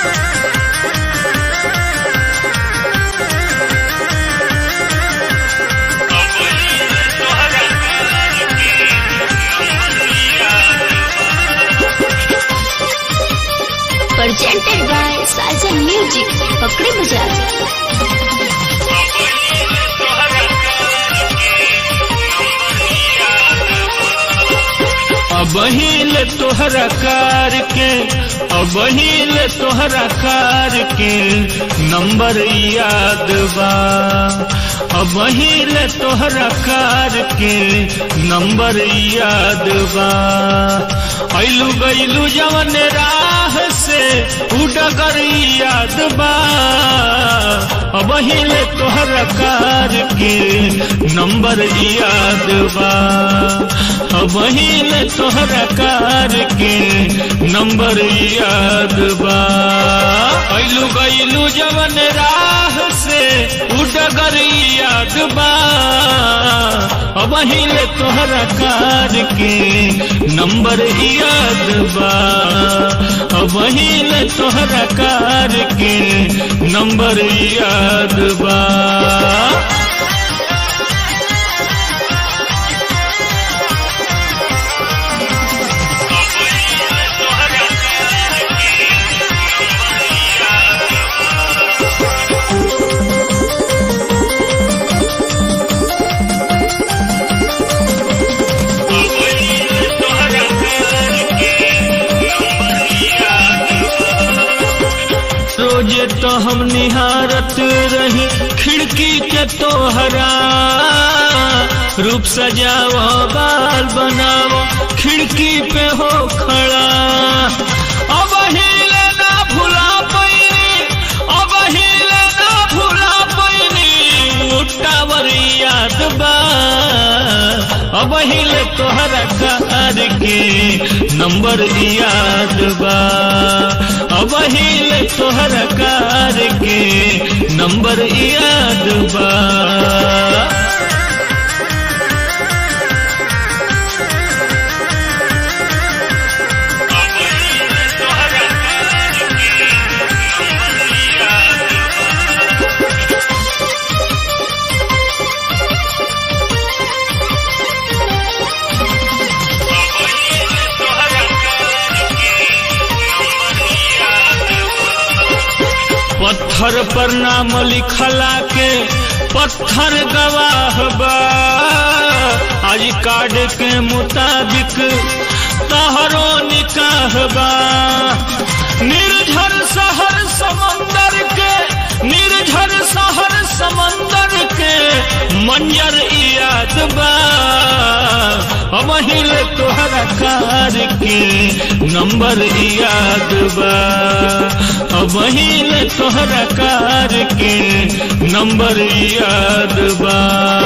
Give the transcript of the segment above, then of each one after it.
presented by Sajan Music, Pakri Bazaar. अबहिल तोहरा कार के अबहिल तोहरा कार के नंबर याद बा अबहिल तोहरा कार के नंबर याद बा ऐलू गैलू जवन राह से उडगर याद बा अबहिल तोहरा कार के नंबर याद बा अबहिल तोहरा कार के नंबर याद बा ऐलू गैलू जवन राह से उडगर याद बा अबहिल तोहरा कार के नंबर याद बा अबहिल तोहरा कार के नंबर याद बा रोजे तो हम निहारत रही खिड़की के तोहरा रूप सजाओ बाल बनाओ खिड़की पे हो खड़ा अब हिले ना भुला पैनी अब हिले ना भुला पैनी टावर याद बा अब हिले तोहरा कार के नंबर याद बा अब हिले तोहरा कार के नंबर याद बा पत्थर पर नाम लिखला के पत्थर गवाह बा आज कार्ड के मुताबिक तहरो निकाह बा निर्झर शहर समंदर के निर्झर शहर समंदर के मंजर याद बा अबहिल तोहरा कार के नंबर याद बा अबहिल तोहरा कार के नंबर याद बा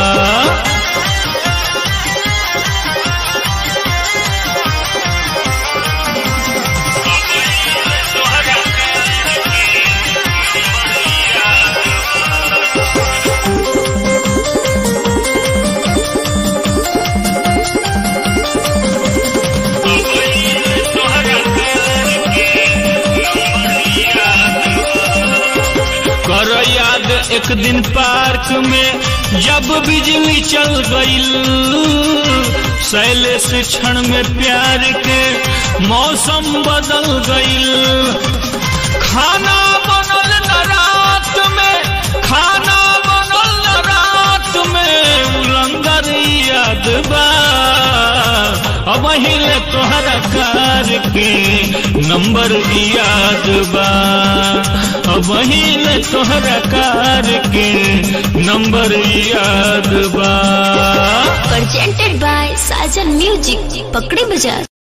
कर याद एक दिन पार्क में जब बिजली चल गईल शैलेश क्षण में प्यार के मौसम बदल गईल खाना बनल न रात में खाना बनल न रात में उलंगर याद बा अब हिले तोहरा कार के नंबर याद बा अब हिले तोहरा कार के नंबर याद बा Presented by Sajan Music, Pakri Bazaar.